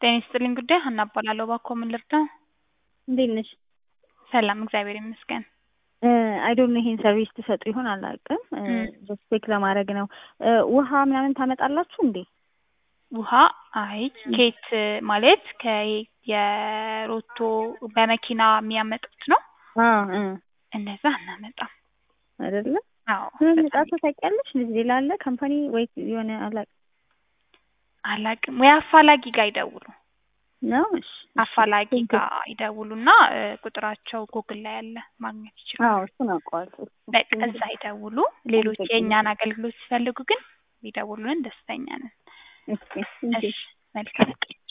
ጤና ይስጥልኝ ጉዳይ ሀና እባላለሁ። እባክዎ ምን ልርዳው? እንዴት ነሽ? ሰላም እግዚአብሔር ይመስገን። አይ ዶንት ኖ ይሄን ሰርቪስ ትሰጡ ይሆን አላውቅም። ጀስት ቼክ ለማድረግ ነው። ውሃ ምናምን ታመጣላችሁ እንዴ? ውሃ አይ ኬት ማለት ከየሮቶ በመኪና የሚያመጡት ነው። እንደዛ አናመጣም። አይደለ? አዎ ምን በጣም መጣቶ ታውቂያለሽ? ሌላ አለ ካምፓኒ ወይ የሆነ አላውቅም አላውቅም። ወይ አፋላጊ ጋር ይደውሉ። ነው? እሺ አፋላጊ ጋር ይደውሉና እ ቁጥራቸው ጉግል ላይ አለ ማግኘት ይችላሉ። አዎ እሱን አውቀዋለሁ። በቃ እዛ ይደውሉ። ሌሎች የእኛን አገልግሎት ሲፈልጉ ግን ቢደውሉልን ደስተኛ ነን። እሺ እሺ መልካም ቀን።